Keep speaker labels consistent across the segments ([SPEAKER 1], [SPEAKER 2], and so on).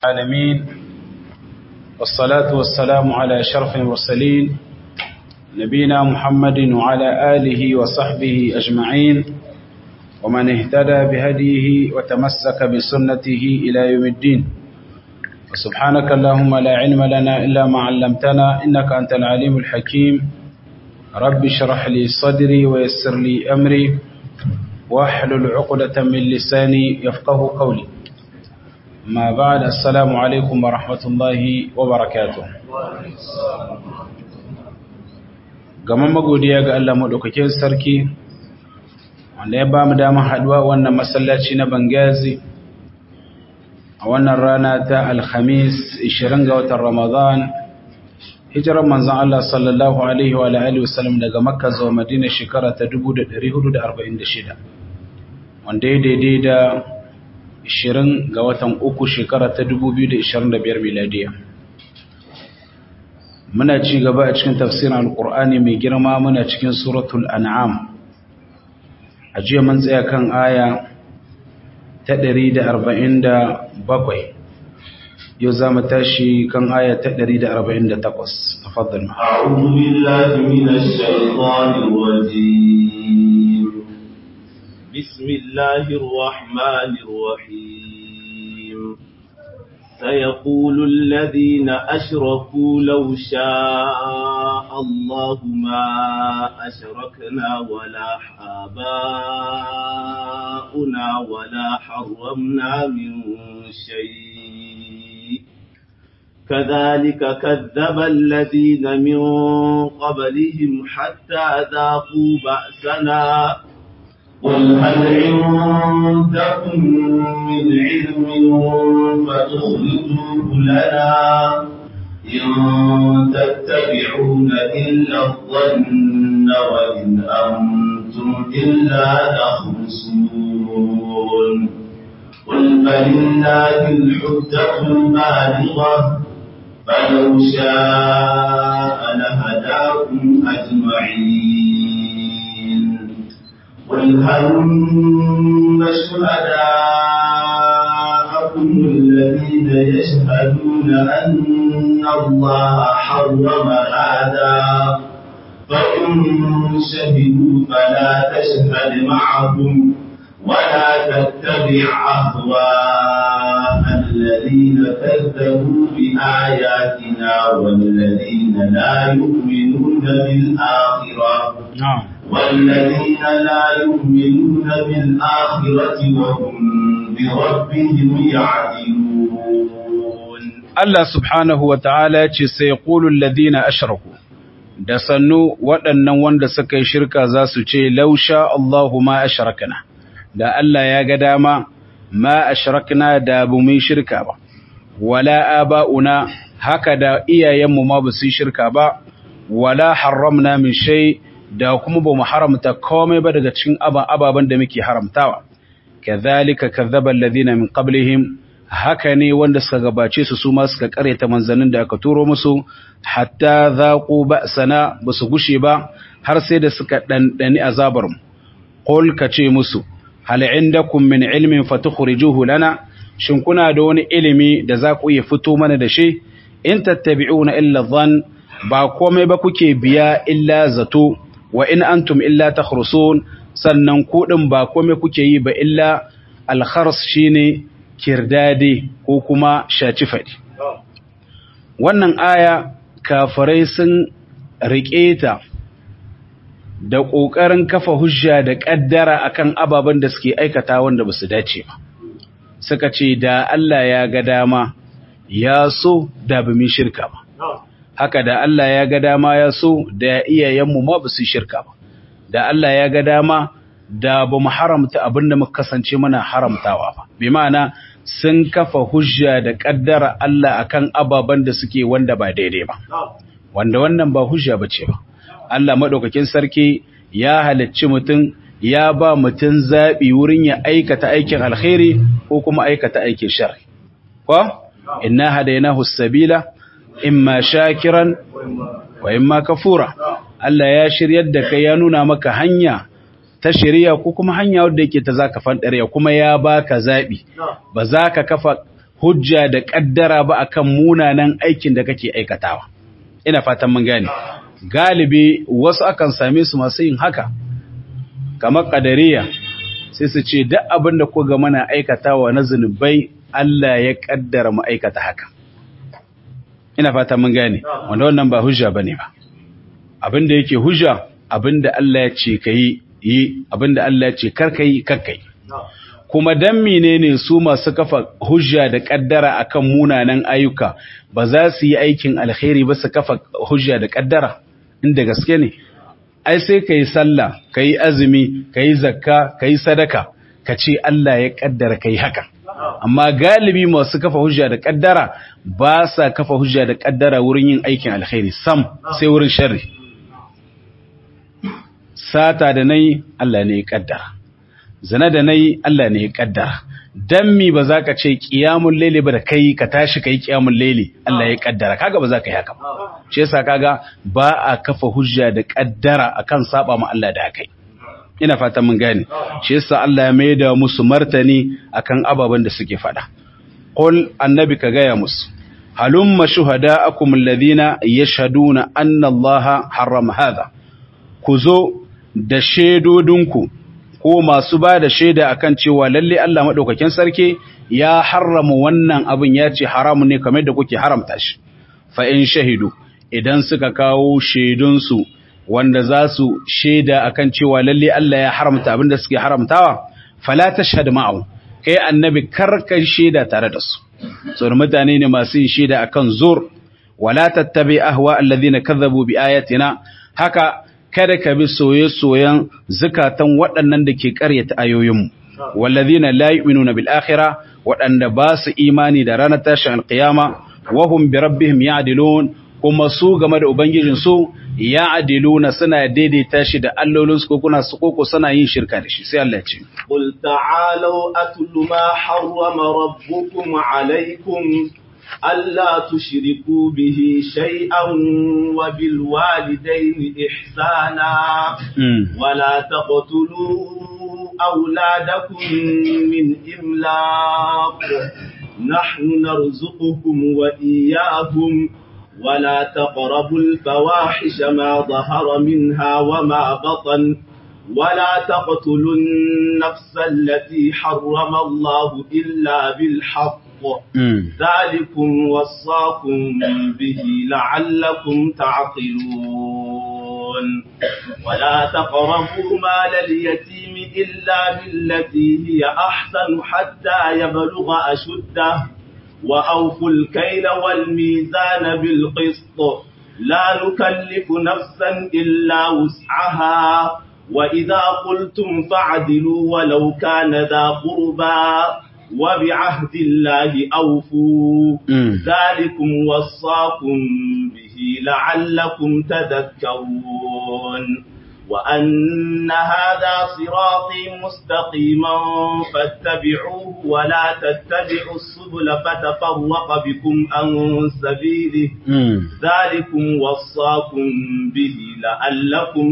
[SPEAKER 1] العالمين والصلاة والسلام على شرف المرسلين نبينا محمد وعلى آله وصحبه أجمعين ومن اهتدى بهديه وتمسك بسنته إلى يوم الدين وسبحانك اللهم لا علم لنا إلا ما علمتنا إنك أنت العليم الحكيم رب اشرح لي صدري ويسر لي أمري واحلل عقدة من لساني يفقه قولي ما بعد السلام عليكم ورحمة الله وبركاته gaman magodiya ga Allah maɗaukakin sarki wanda ya ba mu damar haɗuwa wannan masallaci na Bangazi a wannan rana ta Alhamis 20 ga watan Ramadan hijirar manzon Allah sallallahu alaihi wa alihi wasallam daga Makka zuwa Madina shekara ta 1446 wanda ya daidai da 20 ga watan uku shekara ta 2025 miladiya muna ci gaba a cikin tafsirin alkur'ani mai girma muna cikin suratul an'am a jiya mun tsaya kan aya ta 147 yau za mu tashi kan aya ta 148 tafaddal
[SPEAKER 2] أعوذ بالله من الشيطان الرجيم بسم الله الرحمن الرحيم سيقول الذين أشركوا لو شاء الله ما أشركنا ولا آباؤنا ولا حرمنا من شيء كذلك كذب الذين من قبلهم حتى ذاقوا بأسنا قل هل عندكم من علم فتخرجوه لنا إن تتبعون إلا الظن وإن أنتم إلا تخرصون قل فلله الحجة البالغة فلو شاء لهداكم أجمعين قل هلم شهداءكم الذين يشهدون أن الله حرم هذا فإن شهدوا فلا تشهد معهم ولا تتبع أهواء الذين كذبوا بآياتنا والذين لا يؤمنون بالآخرة
[SPEAKER 1] na'am
[SPEAKER 2] والذين لا يؤمنون بالآخرة وهم بربهم يعدلون
[SPEAKER 1] Allah subhanahu wa ta'ala ce sai ƙulun ladina ashraku da sannu waɗannan wanda suka yi shirka za su ce lausha Allahu ma ashrakna da Allah ya ga dama ma ashrakna da bu mu shirka ba wala aba'una haka da iyayenmu ma ba su yi shirka ba wala haramna min shay da kuma ba mu haramta komai ba daga cikin ababen da muke haramtawa kadhalika kadzdzaba alladhina min qablihim haka ne wanda suka gabace su su ma suka karyata manzannin da aka turo musu hatta zaqu ba'sana basu gushe ba har sai da suka dandani azabar mu qul kace musu hal indakum min ilmin fatukhrijuhu lana shin kuna da wani ilimi da za ku iya fito mana da shi in tattabi'una illa dhann ba komai ba kuke biya illa zato wa in antum illa takhrusun sannan ku din ba komai kuke yi ba illa al-khars shine kirdade ko kuma shaci faɗi. Wannan aya kafirai sun riƙe ta da ƙoƙarin kafa hujja da ƙaddara akan ababen da suke aikata wanda ba su dace ba. Suka ce da Allah ya ga dama ya so da ba mu shirka ba. Haka da Allah ya ga dama ya so da iyayenmu ma ba su shirka ba. Da Allah ya ga dama da ba mu haramta abin da muka kasance muna haramtawa ba. Bi ma'ana sun kafa hujja da kaddara Allah akan ababen da suke wanda ba daidai ba wanda wannan ba hujja bace ba Allah madaukakin sarki ya halicci mutum ya ba mutum zabi wurin ya aikata aikin alkhairi ko kuma aikata aikin sharri ko inna hadaynahu sabila imma shakiran wa imma kafura Allah ya shiryar da kai ya nuna maka hanya ta shari'a ko kuma hanya wadda yake ta zaka fandare kuma ya baka zabi ba za ka kafa hujja da kaddara ba akan munanan aikin da kake aikatawa ina fatan mun gane galibi wasu akan same su masu yin haka kamar kadariya sai su ce duk abin da kuga mana aikatawa na zunubai Allah ya kaddara mu aikata haka ina fatan mun gane wanda wannan ba hujja bane ba abin da yake hujja abin da Allah ya ce kai yi abin da Allah ya ce kar kai kar kai kuma dan menene su masu kafa hujja da kaddara akan munanan ayyuka ba za su yi aikin alkhairi ba su kafa hujja da kaddara inda gaske ne ai sai kai sallah kai azumi kai zakka kai sadaka ka ce Allah ya kaddara kai haka amma galibi masu kafa hujja da kaddara ba sa kafa hujja da kaddara wurin yin aikin alkhairi sam sai wurin sharri sata da nayi Allah ne ya kaddara zina da nayi Allah ne ya kaddara dan mi ba za ka ce qiyamul layli ba da kai ka tashi kai qiyamul layli Allah ya kaddara kaga ba za ka yi haka ba shi yasa kaga ba a kafa hujja da kaddara akan saba ma Allah da kai ina fatan mun gane shi yasa Allah ya maida musu martani akan ababen da suke fada qul annabi ka gaya musu halumma shuhada'akum alladhina yashhaduna anna Allah harrama hadha ku zo da shedodinku ko masu ba da shaida akan cewa lalle Allah madaukakin sarki ya harrama wannan abin ya ce haramun ne kamar da kuke haramta shi fa in shahidu idan suka kawo shaidunsu wanda za su shaida akan cewa lalle Allah ya haramta abin da suke haramtawa fala tashhad ma'u kai annabi karka shaida tare da su so mutane ne masu yin shaida akan zur wala tattabi ahwa alladhina kadhabu bi ayatina haka kada ka bi soye-soyen zukatan waɗannan da ke ƙaryata ayoyinmu, wallazina la yu'minuna bil akhirah waɗanda ba su imani da ranar tashin alƙiyama, wahum bi rabbihim ya'dilun kuma su game da ubangijin su ya'diluna suna daidaita shi da allolin su ko kuna su koko suna yin shirka da shi sai Allah ya ce
[SPEAKER 2] qul ta'alu atlu ma harrama rabbukum alaykum ألا تشركوا به شيئا وبالوالدين إحسانا ولا تقتلوا أولادكم من إملاق نحن نرزقكم وإياهم ولا تقربوا الفواحش ما ظهر منها وما بطن ولا تقتلوا النفس التي حرم الله إلا بالحق ذلكم وصاكم به لعلكم تعقلون ولا تقربوا مال اليتيم إلا بالتي هي أحسن حتى يبلغ أشده وأوفوا الكيل والميزان بالقسط لا نكلف نفسا إلا وسعها وإذا قلتم فعدلوا ولو كان ذا قربى وبعهد الله أوفوا ذلكم وصاكم به لعلكم تذكرون وأن هذا صراطي مستقيما فاتبعوه ولا تتبعوا السبل فتفرق بكم عن سبيله ذلكم وصاكم به لعلكم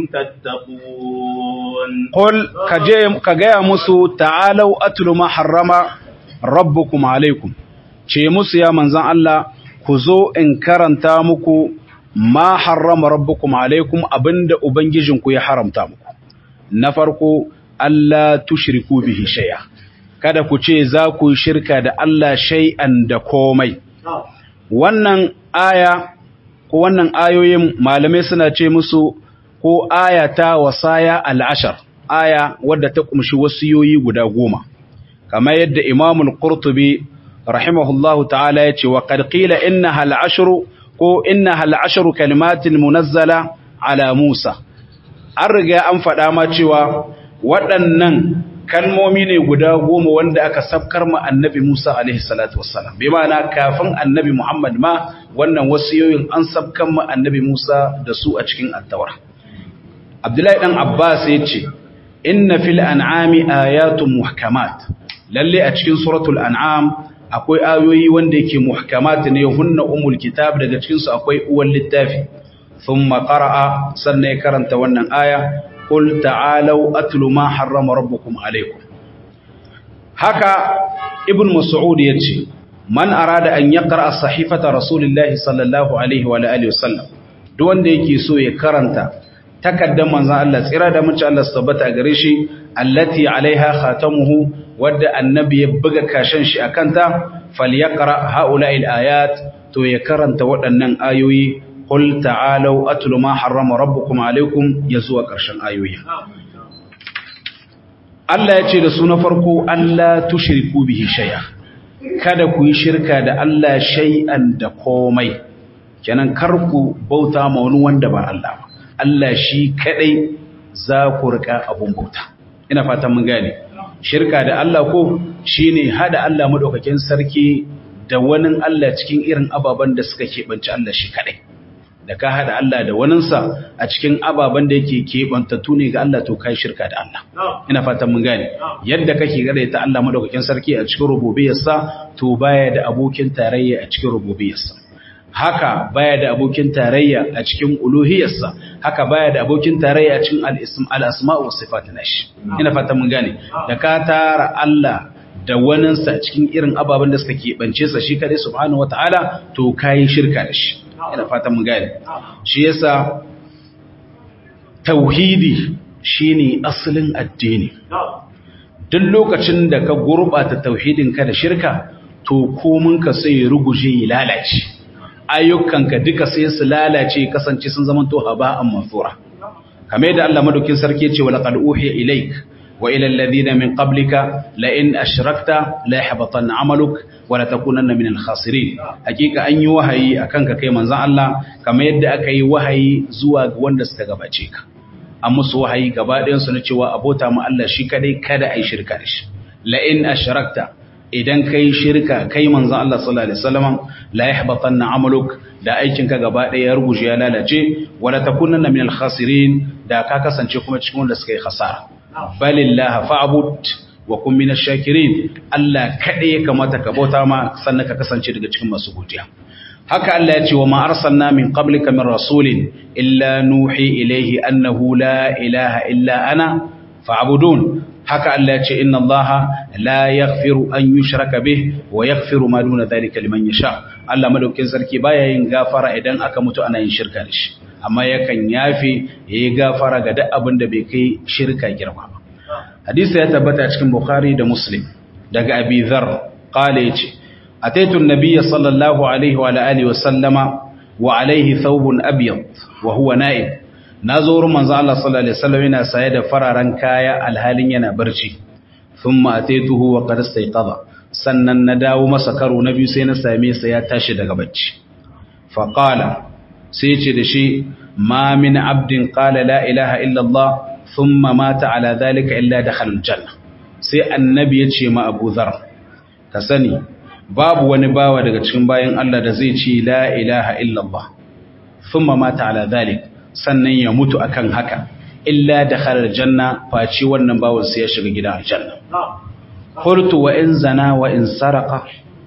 [SPEAKER 2] تتقون
[SPEAKER 1] قل كجاء مسو تعالوا أتلوا ما حرم rabbukum alaikum ce musu ya manzan Allah ku zo in karanta muku ma harrama rabbukum alaikum abinda ubangijinku ya haramta muku na farko Allah tushriku bihi shay'a kada ku ce za ku shirka da Allah shay'an da komai wannan aya ko wannan ayoyin malamai suna ce musu ko aya ta wasaya al-ashar aya wadda ta kumshi wasiyoyi guda goma kamar yadda imamul qurtubi rahimahullahu ta'ala ya ce wa qad qila innaha al-ashru ko innaha al-ashru kalimatin munazzala ala Musa an riga an faɗa ma cewa waɗannan kalmomi ne guda goma wanda aka sabkar ma annabi Musa alaihi salatu wassalam bi ma'ana kafin annabi Muhammad ma wannan wasiyoyin an sabkar ma annabi Musa da su a cikin at-Taurat Abdullahi dan Abbas ya ce inna fil an'ami ayatun muhkamat lalle a cikin suratul an'am akwai ayoyi wanda yake muhkamat ne hunna umul kitab daga cikin su akwai uwan littafi thumma qara'a sannan ya karanta wannan aya qul ta'alu atlu ma harrama rabbukum alaykum haka ibn mas'ud yace man arada an yaqra sahifata rasulillahi sallallahu alaihi wa alihi wasallam duk wanda yake so ya karanta takaddan manzon Allah tsira da mace Allah su tabbata gare shi allati alaiha khatamuhu wadda annabi ya buga kashin shi akanta falyaqra haula'il ayat to ya karanta waɗannan ayoyi qul ta'alu atlu ma harrama rabbukum alaikum yazuwa ƙarshen ayoyi Allah ya ce da su na farko Allah tushriku bihi shay'a kada ku yi shirka da Allah shay'an da komai kenan kar ku bauta ma wani wanda ba Allah ba Allah shi kadai za ku rika abun bauta ina fatan mun gane shirka da Allah ko shine hada Allah madaukakin sarki da wani Allah cikin irin ababen da suka keɓanci Allah shi kadai da ka hada Allah da waninsa a cikin ababen da yake keɓantattu ne ga Allah to kai shirka da Allah ina fatan mun gane yadda kake gare ta Allah madaukakin sarki a cikin rububiyarsa to baya da abokin tarayya a cikin rububiyarsa haka baya da abokin tarayya a cikin uluhiyarsa haka baya da abokin tarayya a cikin al-asma' wa sifat nashi ina fatan mun gane da ka tara Allah da waninsa cikin irin ababen da suka keɓance sa shi kadai subhanahu wataala to kai shirka da shi ina fatan mun gane shi yasa tauhidi shine asalin addini duk lokacin da ka gurbata tauhidin ka da shirka to komun ka sai ya ruguje ya lalace ayyukanka duka sai su lalace kasance sun zama to haba'an mansura kamar da Allah madaukin sarki ya ce wa laqad uhiya ilaik wa ila alladhina min qablika la in ashrakta la yahbatanna amaluk wa la takunanna min al-khasirin hakika an yi wahayi akan ka kai manzon Allah kamar yadda aka yi wahayi zuwa ga wanda suka gabace ka an musu wahayi gaba ɗayan su na cewa abota mu Allah shi kadai kada ai shirka da shi la in ashrakta idan kai shirka kai manzon Allah sallallahu alaihi wasallam la yahbatanna amaluk da aikinka gaba ɗaya ya ruguje ya lalace wa la takunanna min al-khasirin da ka kasance kuma cikin wanda suka yi khasara balillah fa'bud wa kun min ash-shakirin Allah kadai ya kamata ka bauta ma sannan ka kasance daga cikin masu godiya haka Allah ya ce wa ma arsalna min qablika min rasulin illa nuhi ilayhi annahu la ilaha illa ana fa'budun haka Allah ya ce inna Allah la yaghfiru an yushraka bih wa yaghfiru ma duna dhalika liman yasha Allah madaukin sarki baya yin gafara idan aka mutu ana yin shirka da shi amma yakan yafe yayi gafara ga duk abin da bai kai shirka girma ba hadisi ya tabbata cikin bukhari da muslim daga abi dhar qala yace ataitu an-nabiy sallallahu alaihi wa alihi wa sallama wa alaihi thawbun abyad wa huwa na'im nazo wurin manzo Allah sallallahu alaihi wasallam yana saye da fararen kaya alhalin yana barci thumma ataituhu wa qad istayqadha sannan na dawo masa karo na biyu sai na same sa ya tashi daga bacci fa qala sai ce da shi ma min abdin qala la ilaha illa Allah thumma mata ala dhalika illa dakhala aljanna sai annabi ya ce ma Abu Dharr ka sani babu wani bawa daga cikin bayan Allah da zai ce la ilaha illa Allah thumma mata ala dhalik sannan ya mutu akan haka illa dakhala aljanna faci wannan bawan sai ya shiga gidan aljanna qultu wa in zana wa in saraka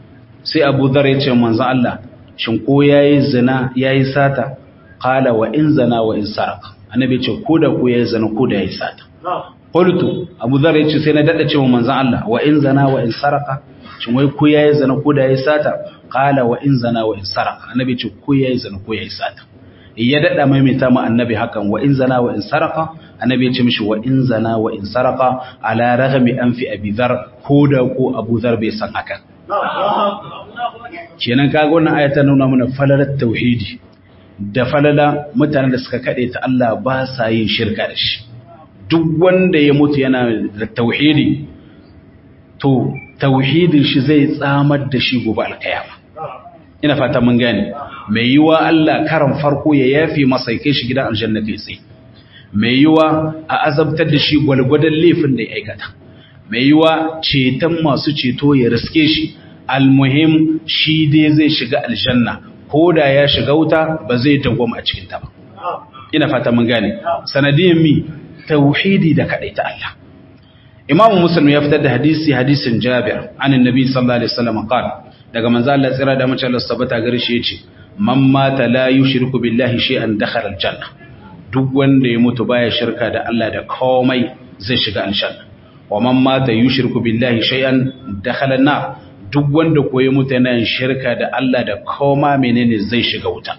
[SPEAKER 1] sai Abu Dharr ya ce manzon Allah shin ko yayi zina yayi sata qala wa in zana wa in saraka annabi ce ko da ko yayi zina ko da yayi sata qultu Abu Dharr ya ce sai na dada cewa manzon Allah wa in zana wa in saraka shin wai ko yayi zina ko da yayi sata qala wa in zana wa in saraka annabi ce ko yayi zina ko yayi sata ya dada maimaita ma annabi hakan wa in zana wa in saraka annabi ya ce mishi wa in zana wa in saraka ala raghmi anfi abi dhar ko da ko abu dhar bai san hakan kenan kaga wannan aya ta nuna mana falalar tauhidi da falala mutanen da suka kade ta Allah ba sa yin shirka da shi duk wanda ya mutu yana da tauhidi to tauhidin shi zai tsamar da shi gobe alkiyama ina fata mun gane mai yiwa Allah karan farko ya yafi masa kai shi gidan aljanna kai tsaye mai yiwa a azabtar da shi gwalgwadon laifin da ya aikata mai yiwa ceton masu ceto ya riske shi almuhim shi dai zai shiga aljanna ko da ya shiga wuta ba zai dawwama a cikin ta ba ina fata mun gane sanadiyan mi tauhidi da kadaita Allah imamu muslim ya fitar da hadisi hadisin jabir an annabi sallallahu alaihi wasallam qala daga manzo Allah tsira da mace Allah sabata gare shi yace man mata la yushriku billahi shay'an dakhala aljanna duk wanda ya mutu baya shirka da Allah da komai zai shiga aljanna wa man mata yushriku billahi shay'an dakhala an-nar duk wanda koyi mutu yana yin shirka da Allah da koma menene zai shiga wuta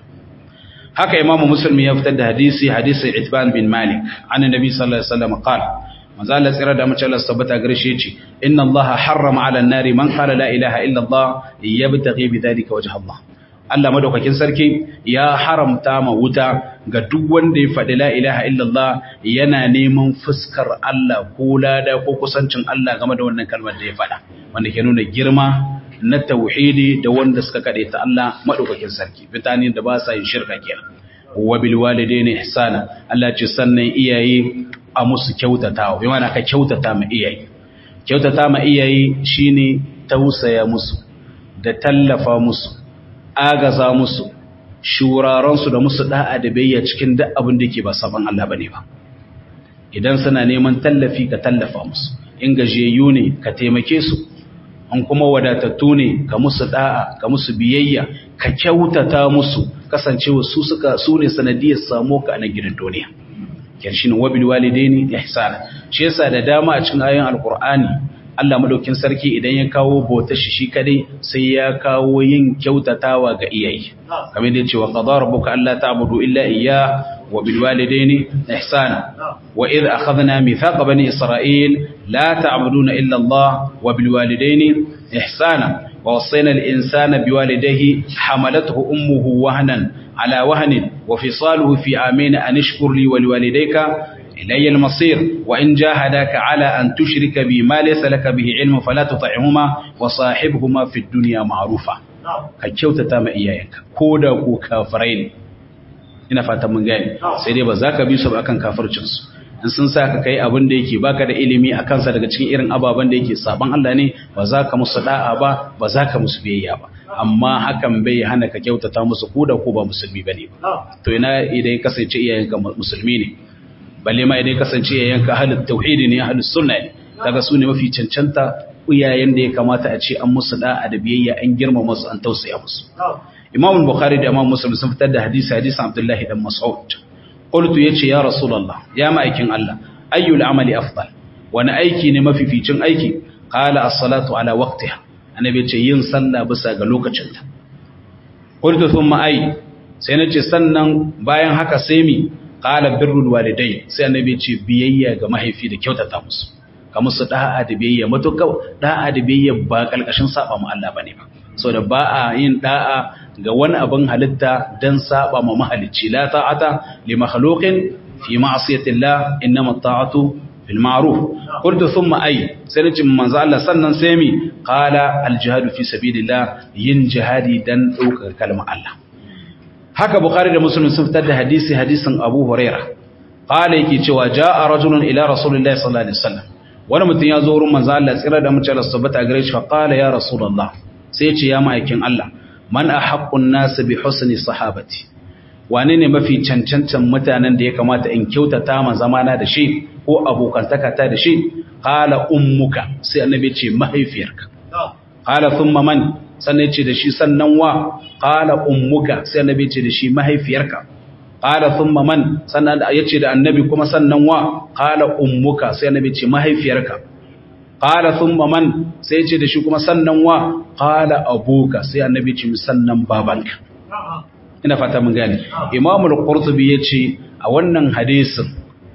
[SPEAKER 1] haka imamu musulmi ya fitar da hadisi hadisi itban bin malik an nabi sallallahu alaihi wasallam qala manzo Allah tsira da mace Allah tabbata gare shi yace inna Allah harrama ala an-nari man qala la ilaha illa Allah yabtaghi bidhalika wajha Allah Allah madaukakin sarki ya haramta ma wuta ga duk wanda ya faɗi la ilaha illallah yana neman fuskar Allah ko lada ko kusancin Allah game da wannan kalmar da ya faɗa wanda ke nuna girma na tauhidi da wanda suka kaɗe ta Allah madaukakin sarki fitani da ba sa yin shirka kenan wa bil walidaini ihsana Allah ce sannan iyaye a musu kyautatawa bi mana ka kyautata ma iyaye kyautata ma iyaye shine tausaya musu da tallafa musu agaza musu shuraransu da musu da'a da bayya cikin duk abin da ke ba saban Allah bane ba idan suna neman tallafi ka tallafa musu in gajiyayyu ne ka taimake su an kuma wadatattu ne ka musu da'a ka musu biyayya ka kyautata musu kasancewa su suka su ne sanadiyar samu ka a gidan duniya kyan shine wabil walidaini ihsana shi yasa da dama a cikin ayoyin alqur'ani Allah madaukin sarki idan ya kawo bautar shi shi kadai sai ya kawo yin kyautatawa ga iyaye kamar da cewa qadara rabbuka alla ta'budu illa iyya wa bil walidayni ihsana wa idh akhadna mithaqa bani isra'il la ta'buduna illa Allah wa bil walidayni ihsana wa wasayna al insana biwalidayhi hamalathu ummuhu wahnan ala wahnin wa fisaluhu fi amin an ishkur li wa liwalidayka إلي المصير وإن جاهداك على أن تشرك بي ما ليس لك به علم فلا تطعهما وصاحبهما في الدنيا معروفا كيوتا تام إياك كودا كو كافرين ina fatan mun gane sai dai ba za ka bi su ba akan kafircinsu in sun sa ka kai abin da yake baka da ilimi a kansa daga cikin irin ababen da yake saban Allah ne ba za ka musu da'a ba ba za ka musu biyayya ba amma hakan bai hana ka kyautata musu ko da ko ba musulmi bane ba to ina idan ya kasance iyayenka musulmi ne balle ma idan kasance ya yanka ahlul tauhidi ne ahlus sunna ne kaga su ne mafi cancanta iyayen da ya kamata a ce an musu da'a da biyayya an girmama su an tausaya musu Imam Bukhari da Imam Muslim sun fitar da hadisi hadisin Abdullah dan Mas'ud qultu yace ya Rasulullah ya ma'aikin Allah ayyul amali afdal wani aiki ne mafificin aiki qala as-salatu ala waqtiha annabi yace yin sallah bisa ga lokacinta qultu thumma ay sai nace sannan bayan haka sai mi qala birrul walidai sai annabi ce biyayya ga mahaifi da kyautata musu ka musu da'a da biyayya matuƙa da'a da biyayya ba kalkashin saba mu Allah bane ba saboda ba a yin da'a ga wani abin halitta dan saba ma mahalicci la ta'ata li makhluqin fi ma'siyati Allah innama ta'atu fil ma'ruf qultu thumma ay sai nace manzo Allah sannan sai mi qala al jihadu fi sabilillah yin jihadi dan daukar kalmar Allah haka bukhari da muslim sun fitar da hadisi hadisin abu huraira qala yake cewa jaa rajulun ila rasulillahi sallallahu alaihi wasallam wani mutum ya zo wurin manzo Allah tsira da mutum Allah subhanahu wa gare shi fa qala ya rasulullah sai ya ce ya ma'aikin Allah man ahaqqun nas bi husni sahabati wane ne mafi cancancan mutanen da ya kamata in kyautata ma zamana da shi ko abokantaka ta da shi qala ummuka sai annabi ce mahaifiyarka qala thumma man sannan ce da shi sannan wa qala ummuka sai annabi ce da shi mahaifiyarka qala thumma man sannan yace da annabi kuma sannan wa qala ummuka sai annabi ce mahaifiyarka qala thumma man sai yace da shi kuma sannan wa qala abuka sai annabi ce sannan babanka ina fata mun gane imamul qurtubi yace a wannan hadisin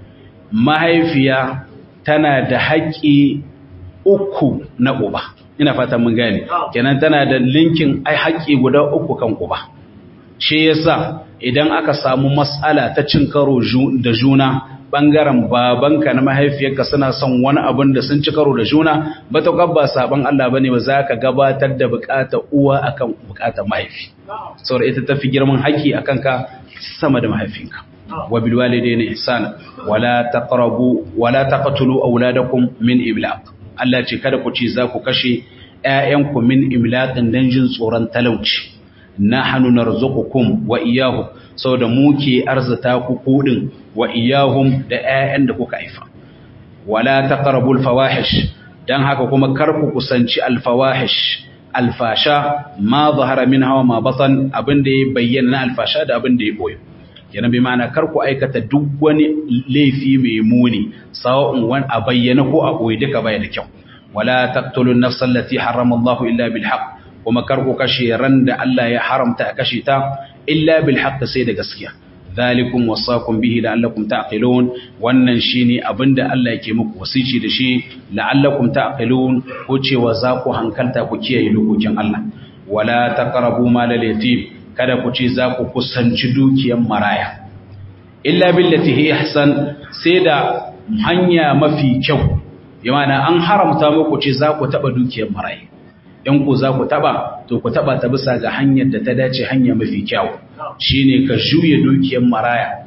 [SPEAKER 1] mahaifiya tana da haƙƙi uku na uba ina fatan mun gane kenan tana da linkin ai haƙƙi guda uku kan uba shi yasa idan aka samu mas'ala ta cin karo da juna bangaren babanka na mahaifiyarka suna son wani abin da sun ci karo da juna ba ta kabba saban Allah bane ba za ka gabatar da bukatar uwa akan bukatar mahaifi saboda ita tafi girman haƙƙi akan ka sama da mahaifinka wa bil walidayni ihsana wala taqrabu wala taqtulu auladakum min iblaq Allah ce kada ku ci za ku kashe ‘ya'yanku min imlaƙin don jin tsoron talauci, na hannu na kum wa iyahu, sau da muke arzata ku kuɗin wa iyahun da ‘ya'yan da kuka haifa. Wala ta ƙarabul fawahish, don haka kuma kar ku kusanci alfawahish, alfasha ma zahara min hawa ma batan abin da ya bayyana na alfasha da abin da ya boye. yana bi mana kar ku aikata duk wani laifi mai muni sawa'un wani a bayyana ko a boye duka baya da kyau wala taqtulu an-nafsa allati harrama Allahu illa bil haqq kuma kar ku kashe ran da Allah ya haramta a kashe ta illa bil haqq sai da gaskiya zalikum wasaqum bihi la'allakum ta'qilun wannan shine abinda Allah yake muku wasici da shi la'allakum ta'qilun ko cewa za ku hankalta ku kiyaye dokokin Allah wala taqrabu malal yatim kada ku ce za ku kusanci dukiyar maraya illa billati hi ihsan sai da hanya mafi kyau yana an haramta muku ce za ku taba dukiyar maraya in ku za ku taba to ku taba ta bisa ga hanyar da ta dace hanya mafi kyau shine ka juye dukiyar maraya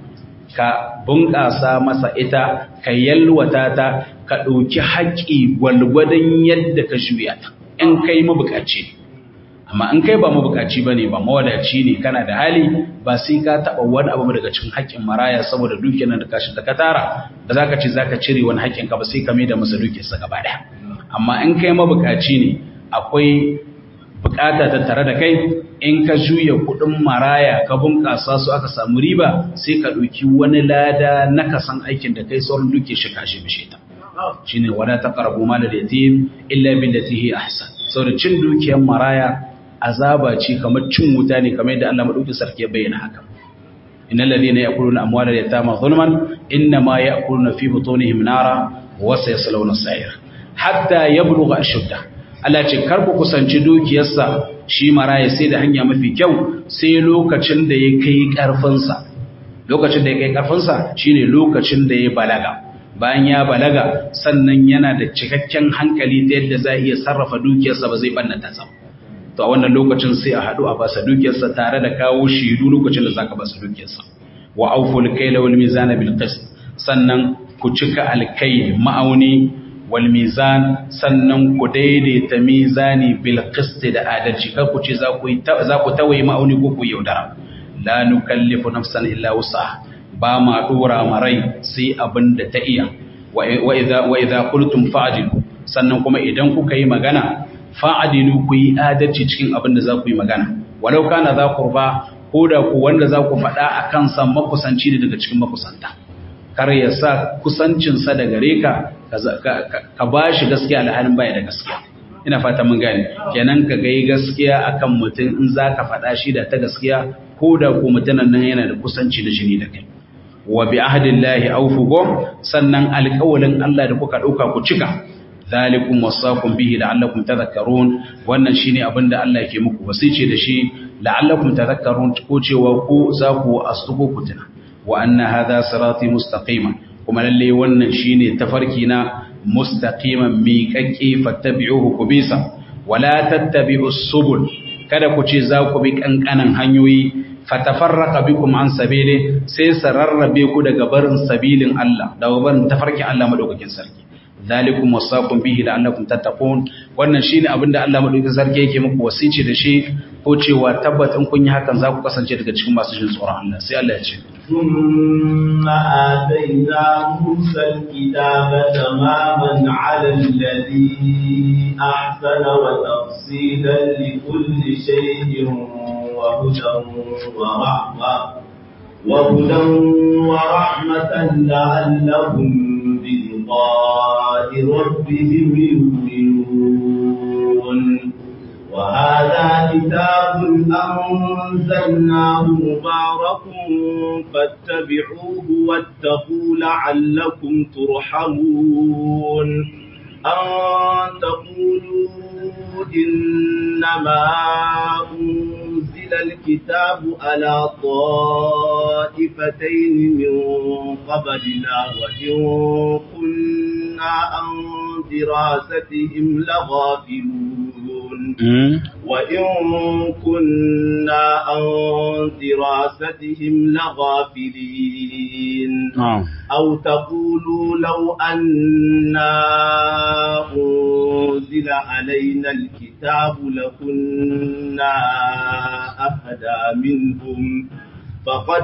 [SPEAKER 1] ka bunƙasa masa ita ka yalwata ta ka ɗauki haƙƙi gwalgwadon yadda ka juya ta in kai mabukaci amma in kai ba mabukaci ba ne ba mawadaci ne kana da hali ba sai ka taɓa wani abu daga cikin haƙƙin maraya saboda dukiyar nan da kashi ta ka tara ba za ka ce za ka cire wani haƙƙin ka ba sai ka mai da masa dukiyarsa gaba ɗaya amma in kai mabukaci ne akwai bukata ta tare da kai in ka juya kudin maraya ka bunƙasa su aka samu riba sai ka ɗauki wani lada na kasan aikin da kai sauran duke shi kashe bishe ta shine wala taqrabu mal al-yatim illa billati hi ahsan saboda cin dukiyar maraya azaba ce kamar cin wuta ne kamar yadda Allah madauki sarki ya bayyana haka innal ladina ya'kuluna amwalal yatama zulman inma ya'kuluna fi butunihim nara wa sayaslawna sa'ir hatta yablugha ashuddah Allah ce kar ku kusanci dukiyarsa shi maraya sai da hanya mafi kyau sai lokacin da ya kai karfinsa lokacin da ya kai karfinsa shine lokacin da ya balaga bayan ya balaga sannan yana da cikakken hankali ta yadda za iya sarrafa dukiyarsa ba zai bannata sa to a wannan lokacin sai a haɗu a basa dukiyarsa tare da kawo shidu lokacin da zaka basa dukiyarsa wa awful kayla wal mizana bil qist sannan ku cika alkai ma'auni walmizan sannan ku daidaita mizani bil qist da adalci kar ku ce za ku za ku tawaye ma'auni ko ku yaudara la nukallifu nafsan illa wusaha ba ma dora marai sai abin da ta iya wa idza wa idza qultum fa'dilu sannan kuma idan kuka yi magana fa'dilu ku yi adalci cikin abin da za ku yi magana walau kana za qurba ko da ku wanda za ku faɗa akan san makusanci ne daga cikin makusanta kar ya sa kusancinsa da gare ka ka ba shi gaskiya alhalin baya da gaskiya ina fata mun gane kenan ka gai gaskiya akan mutum in za ka faɗa shi da ta gaskiya ko da ko mutumin nan yana da kusanci da shiri da kai wa bi ahdillahi awfu go sannan alƙawalin Allah da kuka ɗauka ku cika zalikum wasaqum bihi la'allakum tadhakkarun wannan shine abin da Allah yake muku wasice da shi la'allakum tadhakkarun ko cewa ku za ku astuko ku tuna wa anna hadha sirati mustaqiman kuma lalle wannan shine tafarki na mustaqiman miƙaƙe fattabi'uhu ku bisa wala tattabi'us subul kada ku ce za ku bi kankanan hanyoyi fatafarraqa bikum an sabili sai sararrabe ku daga barin sabilin Allah daga barin tafarkin Allah madaukakin sarki zalikum wasaqum bihi la'allakum tattaqun wannan shine abinda Allah madaukakin sarki yake muku wasici da shi ko cewa tabbatin kun yi hakan za ku kasance daga cikin masu jin tsoron Allah sai Allah ya ce
[SPEAKER 2] ثم آتينا موسى الكتاب تماما على الذي أحسن وتفصيلا لكل شيء وهدى ورحمة وهدى ورحمة لعلهم بلقاء ربهم يؤمنون وهذا كتاب أنزلناه مبارك فاتبعوه واتقوا لعلكم ترحمون أن تقولوا إنما أنزل الكتاب على طائفتين من قبلنا وإن كنا عن دراستهم لغافلون وإن كنا عن دراستهم لغافلين أو تقولوا لو أنا أنزل علينا الكتاب لكنا أهدى منهم فقد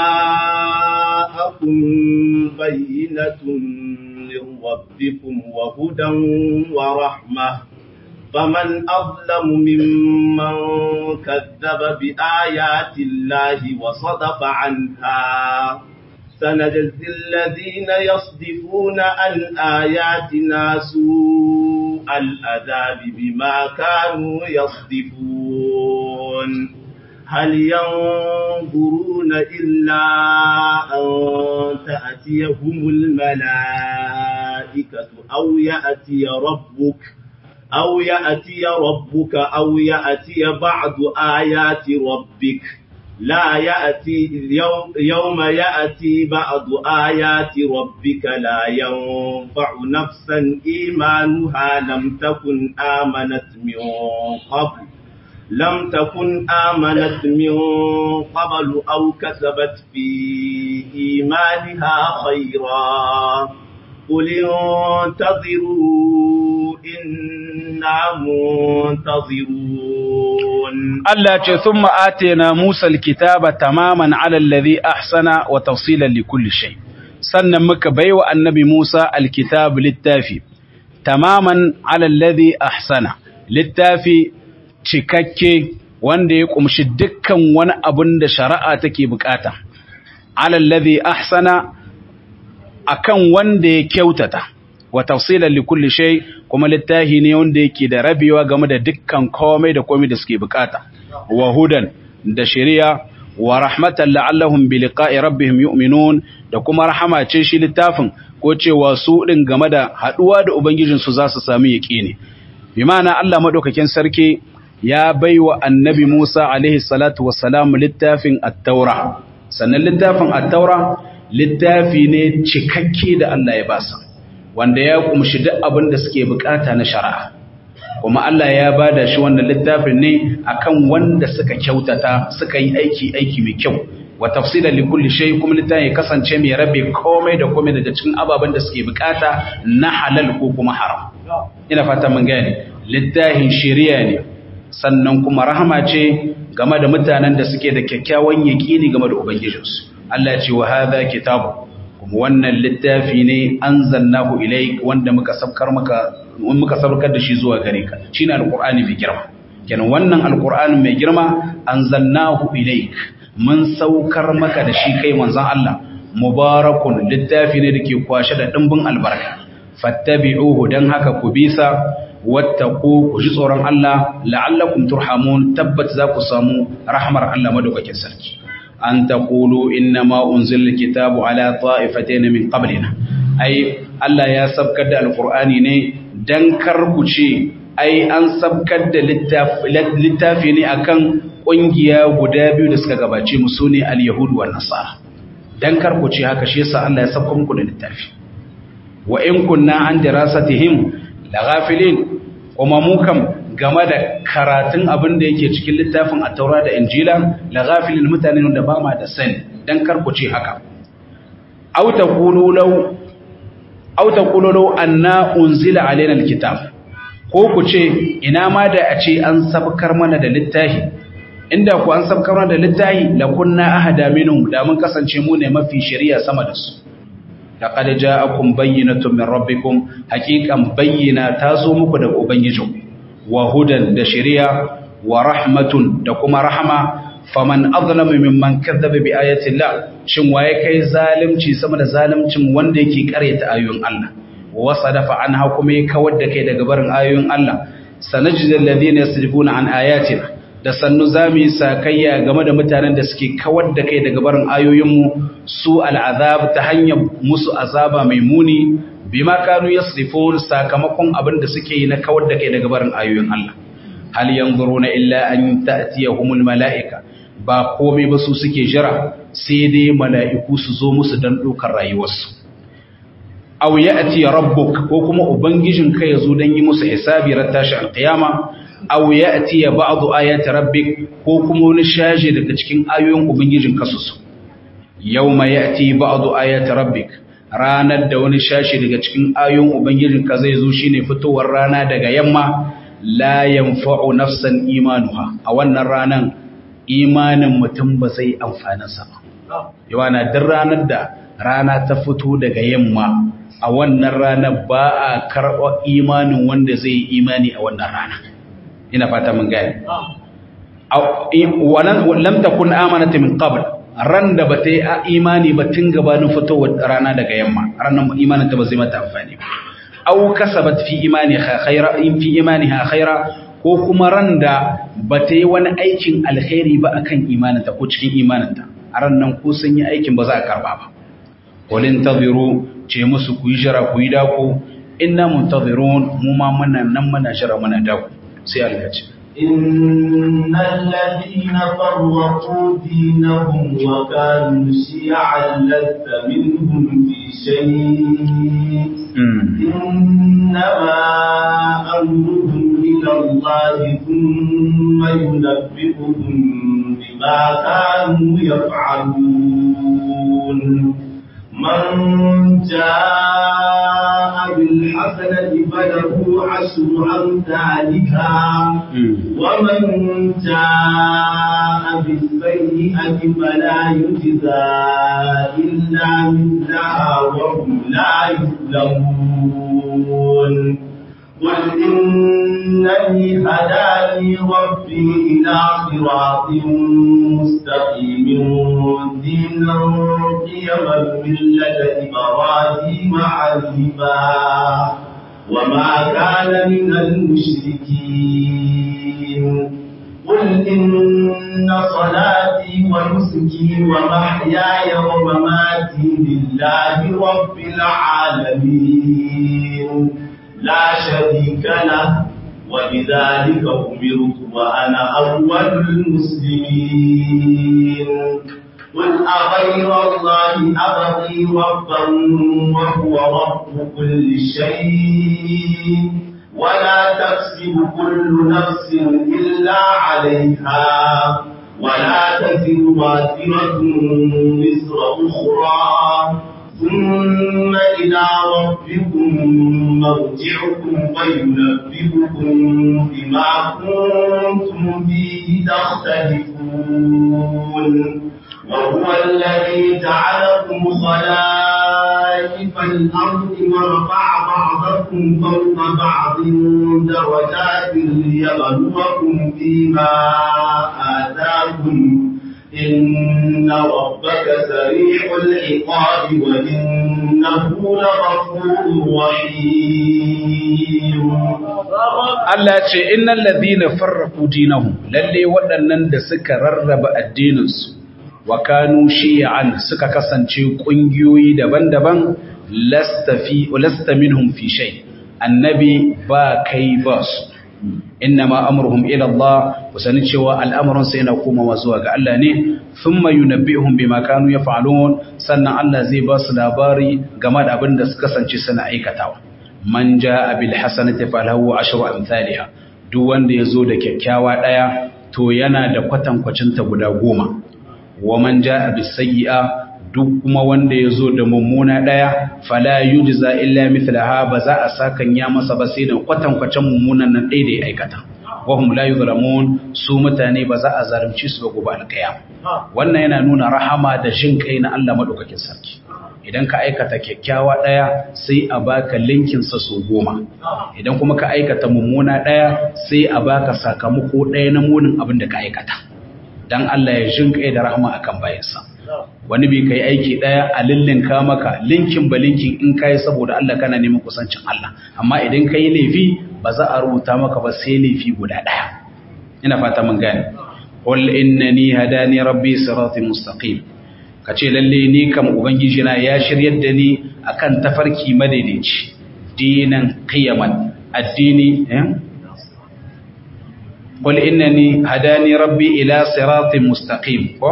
[SPEAKER 2] جاءكم بينة من ربكم وهدى ورحمة فمن أظلم ممن كذب بآيات الله وصدف عنها سنجزي الذين يصدفون عن آياتنا سوء العذاب بما كانوا يصدفون هل ينظرون إلا أن تأتيهم الملائكة أو يأتي ربك أو يأتي ربك أو يأتي بعض آيات ربك لا يأتي يوم, يوم يأتي بعض آيات ربك لا ينفع نفسا إيمانها لم تكن آمنت من قبل لم تكن آمنت من قبل أو كسبت في إيمانها خيرا قل انتظروا إنا منتظرون
[SPEAKER 1] Allah ce sun ma'atena Musa kitaba tamaman alallazi ahsana wa tafsilan li kulli shay sannan muka baiwa annabi Musa alkitab littafi tamaman alallazi ahsana littafi cikakke wanda ya kumshi dukkan wani abun da shari'a take bukata alallazi ahsana akan wanda ya kyautata wa tafsilan li kulli shay kuma littafi ne wanda yake da rabewa game da dukkan komai da komai da suke bukata wa hudan da shari'a wa rahmatan la'allahum bi liqa'i rabbihim yu'minun da kuma rahama ce shi littafin ko cewa su din game da haduwa da ubangijin su za su sami yaqini bi ma'ana Allah madaukakin sarki ya baiwa annabi Musa alaihi salatu wassalam littafin at-taura sannan littafin at-taura littafi ne cikakke da Allah ya basa wanda ya kumshi duk abin da suke bukata na shari'a kuma Allah ya bada shi wannan littafin ne akan wanda suka kyautata suka yi aiki aiki mai kyau wa tafsilan li kulli shay kuma littafin ya kasance mai rabe komai da komai daga cikin ababen da suke bukata na halal ko kuma haram ina fata mun gane littafin shari'a ne sannan kuma rahama ce game da mutanen da suke da kyakkyawan yaqini game da ubangijinsu Allah ya ce wa hadha kitabu kuma wannan littafi ne anzalnahu ilayk wanda muka sabkar maka muka sabkar da shi zuwa gare ka shine alqur'ani mai girma kenan wannan alqur'ani mai girma anzalnahu ilayk mun saukar maka da shi kai manzon Allah mubarakun littafi ne dake kwashe da dimbin albarka fattabi'uhu dan haka ku bisa wattaqu ku ji tsoron Allah la'allakum turhamun tabbat za ku samu rahmar Allah madaukakin sarki an taqulu inna ma unzila alkitabu ala ta'ifatayn min qablina ai Allah ya sabkar da alqur'ani ne dan karku ce ai an sabkar da littafi ne akan kungiya guda biyu da suka gabace mu sune al-yahud wa nasara dan karku ce haka shi yasa Allah ya sabkar muku da littafi wa in kunna an dirasatihim laghafilin kuma mu kam game da karatun abin da yake cikin littafin a taura da injila la ghafilin mutane da ba ma da sani dan karkuce haka aw taqulu law aw taqulu law anna unzila alaina alkitab ko ku ce ina ma da a ce an sabkar mana da littafi inda ku an sabkar mana da littafi la kunna ahada minhum da mun kasance mu ne mafi shari'a sama da su laqad ja'akum bayyinatun min rabbikum haqiqan bayyina tazo muku daga ubangijinku wa hudan da shari'a wa rahmatun da kuma rahama faman azlamu mimman kadzaba bi ayati Allah shin waye kai zalimci sama da zalimcin wanda yake karyata ayoyin Allah wa sadafa anha kuma ya kawar da kai daga barin ayoyin Allah sanajidul ladina yasrifuna an ayatina da sannu zamu yi sakayya game da mutanen da suke kawar da kai daga barin ayoyinmu su al'azab ta hanyar musu azaba mai muni bima kanu yasrifun sakamakon abin da suke yi na kawar da kai daga barin ayoyin Allah hal yanzuruna illa an ta'tiyahumul mala'ika ba komai ba su suke jira sai dai mala'iku su zo musu dan dokar rayuwarsu aw ya'ti rabbuk ko kuma ubangijin ka yazo dan yi musu hisabi ran tashi alqiyama aw ya'ti ba'du ayati rabbik ko kuma wani shaje daga cikin ayoyin ubangijin ka su yawma ya'ti ba'du ayati rabbik ranar da wani shashi daga cikin ayoyin ubangijinka zai zo shine fitowar rana daga yamma la yanfa'u nafsan imanuha a wannan ranan imanin mutum ba zai amfana sa ba yawana duk ranar da rana ta fito daga yamma a wannan ranar ba a karɓa imanin wanda zai yi imani a wannan rana ina fata mun gane lam takun amanat min qabl ran da bata yi imani ba tun gabanin fitowar rana daga yamma ranar imanin ta ba zai mata amfani ba aw kasabat fi imaniha khaira in fi imaniha khaira ko kuma ran da bata yi wani aikin alkhairi ba akan imaninta ko cikin imaninta a ran nan ko sun yi aikin ba za a karba ba walin taziru ce musu ku yi jira ku yi dako inna muntazirun mu ma muna nan muna jira muna dako sai alkaci
[SPEAKER 2] إن الذين فرقوا دينهم وكانوا شيعا لست منهم في شيء إنما أمرهم إلى الله ثم ينبئهم بما كانوا يفعلون من جاء بالحسنة فله عشر أمثالها ومن جاء بالسيئة فلا يجزى إلا مثلها وهم لا يظلمون قل إنني هداني ربي إلى صراط مستقيم دينا قيما ملة إبراهيم حنيفا وما كان من المشركين قل إن صلاتي ونسكي ومحياي ومماتي لله رب العالمين لا شريك له وبذلك أمرت وأنا أول المسلمين قل أغير الله أبغي ربا وهو رب كل شيء ولا تكسب كل نفس إلا عليها ولا تزر وازرة وزر أخرى ثم إلى ربكم مرجعكم وينبئكم بما كنتم فيه تختلفون وهو الذي جعلكم خلائف الأرض ورفع بعضكم فوق بعض درجات ليبلوكم فيما آتاكم إن ربك سريع العقاب وإنه لغفور رحيم
[SPEAKER 1] Allah ce innal ladhina farraqu dinahum lalle waɗannan da suka rarraba addininsu wa kanu shi'an suka kasance ƙungiyoyi daban-daban lasta fi lasta minhum fi shay annabi ba kai ba su innama amruhum ila Allah kusani cewa al'amuran sai yana komawa zuwa ga Allah ne thumma yunabbi'uhum bima kanu yaf'alun sannan Allah zai ba su labari game da abin da suka kasance suna aikatawa man jaa bil hasanati falahu ashru amsalha duk wanda yazo da kyakkyawa daya to yana da kwatankwacin ta guda goma wa man jaa bis sayyi'a duk kuma wanda yazo da mummuna daya fala yujza illa mithlaha ba za a sakan ya masa ba sai da kwatankwacin mummunan nan ɗaya da ya aikata wahum la yuzlamun su mutane ba za a zalunci su ba gobe alkiyam wannan yana nuna rahama da jin kai na Allah madaukakin sarki idan ka aikata kyakkyawa daya sai a baka linkin sa su goma idan kuma ka aikata mummuna daya sai a baka sakamako daya na munin abin da ka aikata dan Allah ya jin kai da rahama akan bayansa wani bai kai aiki daya a lillinka maka linkin ba linkin in kai saboda Allah kana neman kusancin Allah amma idan kai laifi ba za a rubuta maka ba sai laifi guda daya ina fata mun gane qul innani hadani rabbi siratin mustaqim kace lalle ni kam ubangiji na ya shiryar da ni akan tafarki madaidaici dinan qiyaman addini eh qul innani hadani rabbi ila siratin mustaqim ko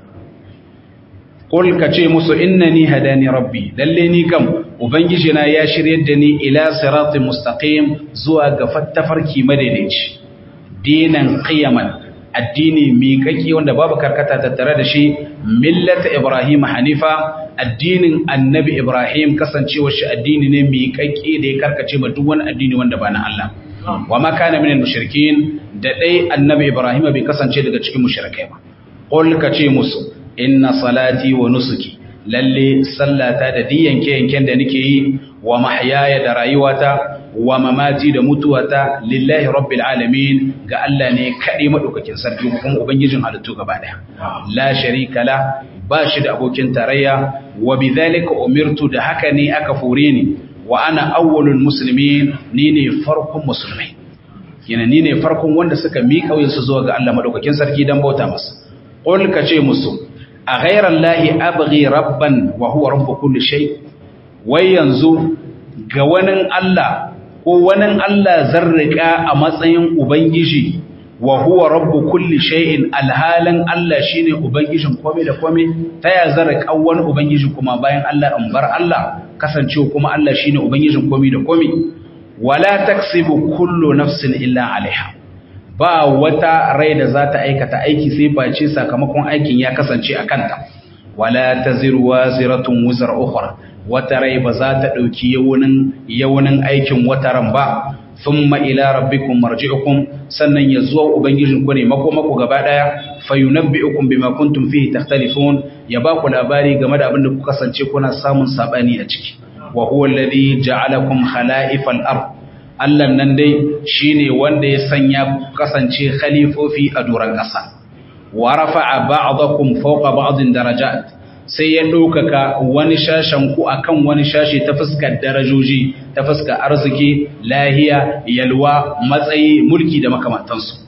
[SPEAKER 1] Kul ka ce musu innani hadani rabbi lalle ni kam ubangiji na ya shiryar da ni ila siratin mustaqim zuwa ga fattafarki madaidaici dinan qiyaman addini miƙaƙi wanda babu karkata tattare da shi millata ibrahim hanifa addinin annabi ibrahim kasancewar shi addini ne miƙaƙi da ya karkace ma duk wani addini wanda ba na Allah wa ma kana minal mushrikin da dai annabi ibrahim bai kasance daga cikin mushrikai ba qul ka ce musu inna salati wa nusuki lalle sallata da diyanke yanken da nake yi wa mahyaya da rayuwata wa mamati da mutuwata lillahi rabbil alamin ga Allah ne kaɗai madaukakin sarki kuma ubangijin halittu gaba daya la sharika la ba shi da abokin tarayya wa bidhalika umirtu da haka ne aka fure ni wa ana awwalul muslimin ni ne farkon musulmai yana ni ne farkon wanda suka miƙa wuyansu zuwa ga Allah madaukakin sarki dan bauta masa qul ka ce musu a ghayra allahi abghi rabban wa huwa rabb kulli shay wai yanzu ga wani Allah ko wani Allah zarrika a matsayin ubangiji wa huwa rabb kulli shay'in alhalan Allah shine ubangijin komai da komai ta ya zarrika wani ubangiji kuma bayan Allah in bar Allah kasancewa kuma Allah shine ubangijin komai da komai wala taksibu kullu nafsin illa alaiha ba wata rai da za ta aikata aiki sai face sakamakon aikin ya kasance a kanta wala taziru waziratun wuzar ukhra wata rai ba za ta dauki yawunin yawunin aikin wata ran ba thumma ila rabbikum marji'ukum sannan ya zuwa ubangijin ku ne makomako gaba daya fayunabbi'ukum bima kuntum fihi takhtalifun ya ba ku labari game da abin da ku kasance kuna samun sabani a ciki wa huwa alladhi ja'alakum khala'ifal ard Allah nan dai shine wanda ya sanya kasance khalifofi a doran ƙasa wa rafa'a ba'dakum fawqa ba'din darajat sai ya ɗaukaka wani shashen ku akan wani shashi ta fuskar darajoji ta fuskar arziki lahiya yalwa matsayi mulki da makamantansu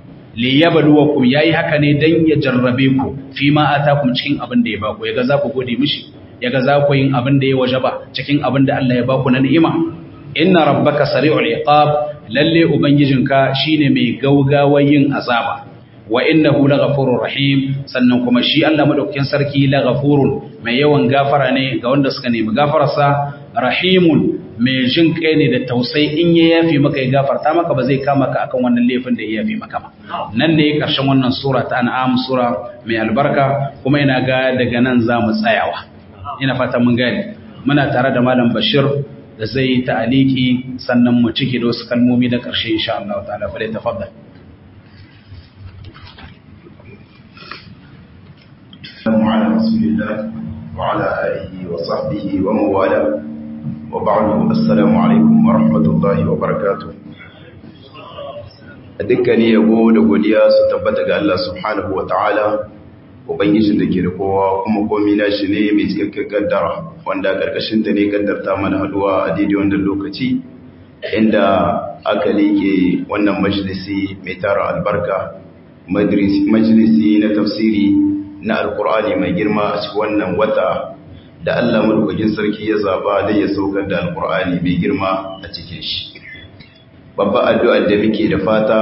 [SPEAKER 1] li yabluwakum yayi haka ne dan ya jarrabe ku fi ma atakum cikin abin da ya baku yaga za ku gode mishi yaga za ku yin abin da ya wajaba cikin abin da Allah ya baku na ni'ima inna rabbaka sari'ul iqab lalle ubangijinka shine mai gaugawa yin azaba wa innahu laghafurur rahim sannan kuma shi Allah madaukakin sarki laghafurun mai yawan gafara ne ga wanda suka nemi gafararsa rahimun mai jin kai ne da tausayi in ya yafi maka ya gafarta maka ba zai kama ka akan wannan laifin da ya yafi maka ba nan ne karshen wannan sura ta an'am sura mai albarka kuma ina ga daga nan za mu tsayawa ina fata mun gani muna tare da malam bashir da zai yi ta'aliki sannan mu cike da wasu kalmomi da ƙarshe insha Allah ta'ala fa tafaddal
[SPEAKER 3] على رسول الله وعلى آله وصحبه ومن والاه وبعد السلام عليكم ورحمة الله وبركاته dukkanin yabo da godiya su tabbata ga Allah subhanahu wa ta'ala ubangijin da ke da kowa kuma komi na shi ne mai cikakken kaddara wanda karkashin ta ne kaddarta mana haduwa a daidai wannan lokaci inda aka leke wannan majalisi mai tara albarka majalisi na tafsiri na alkur'ani mai girma a cikin wannan wata da Allah madaukakin sarki ya zaba da ya saukar da alkur'ani mai girma a cikin shi babba addu'ar da muke da fata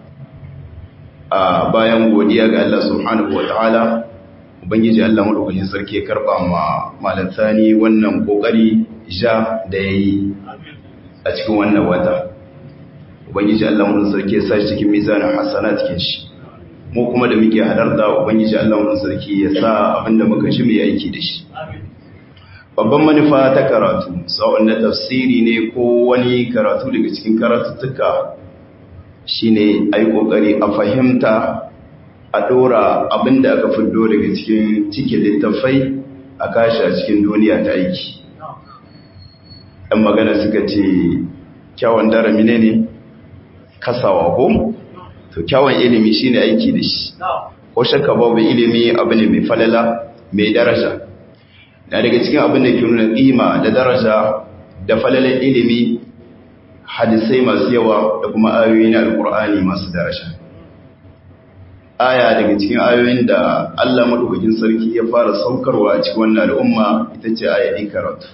[SPEAKER 3] a bayan godiya ga Allah subhanahu wataala ubangiji Allah madaukakin sarki ya karba ma malam sani wannan kokari ja da yayi a cikin wannan wata ubangiji Allah madaukakin sarki ya sa shi cikin mizanin hasana cikin shi mu kuma da muke halarta ubangiji Allah wannan sarki ya sa abinda muka ci mu aiki da shi babban manufa ta karatu sa'on na tafsiri ne ko wani karatu daga cikin karatuttuka shine ai kokari a fahimta a dora abinda aka fiddo daga cikin cikin littafai a kashi a cikin duniya ta aiki ɗan magana suka ce kyawun darami ne ne kasawa ko to kyawun ilimi shine aiki da shi ko shakka babu ilimi abu ne mai falala mai daraja na daga cikin abin da ke nuna ƙima da daraja da falalan ilimi hadisai masu yawa da kuma ayoyi na alkur'ani masu daraja aya daga cikin ayoyin da Allah madaukakin sarki ya fara saukarwa a cikin wannan al'umma ita ce aya ikaratu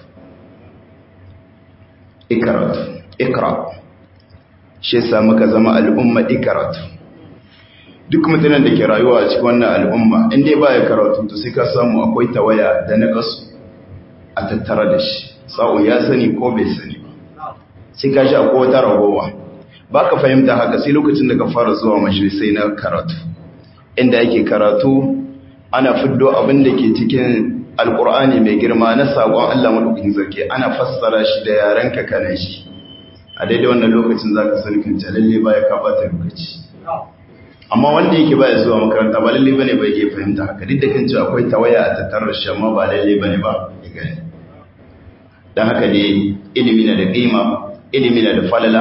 [SPEAKER 3] ikaratu ikra shi yasa muka zama al'umma ikaratu duk mutanen da ke rayuwa a cikin wannan al'umma in dai baya karatu to sai ka samu akwai tawaya da naqas a tattara da shi sa'o ya sani ko bai sani ba sai ka sha ko wata ragowa baka fahimta haka sai lokacin da ka fara zuwa majalisai na karatu inda yake karatu ana fiddo abin da ke cikin alkur'ani mai girma na sakon Allah madaukakin sarki ana fassara shi da yaren ka kana shi a daidai wannan lokacin zaka sani kan lalle baya ka bata lokaci amma wanda yake baya zuwa makaranta ba lalle bane ba yake fahimta haka duk da kan cewa akwai tawaya a tattarar shi amma ba lalle bane ba ya gani dan haka ne ilimi na da kima ilimi na da falala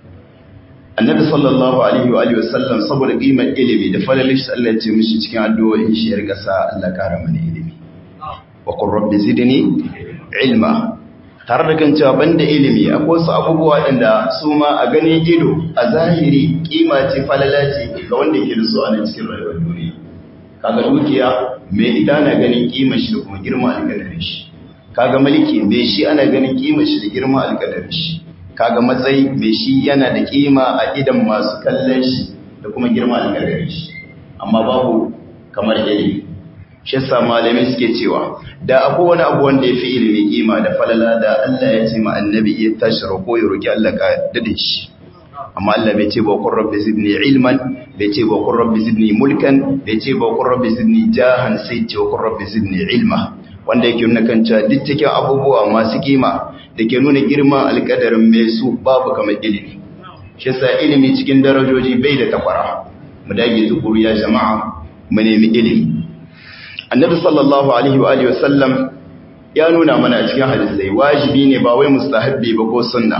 [SPEAKER 3] annabi sallallahu alaihi wa alihi wasallam saboda kimar ilimi da falalar shi Allah ya ce mishi cikin addu'o'in shi ya riga sa Allah kara mana ilimi wa qur rabbi zidni ilma tare da kan cewa banda ilimi akwai wasu abubuwa inda su ma a ganin ido a zahiri kima ce falala ce ga wanda ke da su a nan cikin rayuwar duniya kaga dukiya mai ita na ganin kima shi da kuma girma alƙadarin shi kaga mulki mai shi ana ganin kima shi da girma alƙadarin shi kaga matsayi mai shi yana da kima a idan masu kallon shi da kuma girma alƙadarin shi amma babu kamar ilimi shi yasa malamai suke cewa da akwai wani abu wanda ya fi ilimi kima da falala da Allah ya ce ma annabi ya tashi roƙo ya roƙi Allah ka dade shi amma Allah bai ce ba kun rabbi zidni ilman bai ce ba kun rabbi zidni mulkan bai ce ba kun rabbi zidni jahan sai ce ba kun rabbi zidni ilma wanda yake nuna kan cewa duk cikin abubuwa masu kima da ke nuna girman alƙadarin mai su babu kamar ilimi shi yasa ilimi cikin darajoji bai da takwara mu dage tukuru ya jama'a mu nemi ilimi annabi sallallahu alaihi wa alihi wasallam ya nuna mana a cikin hadisai wajibi ne ba wai mustahabbi ba ko sunna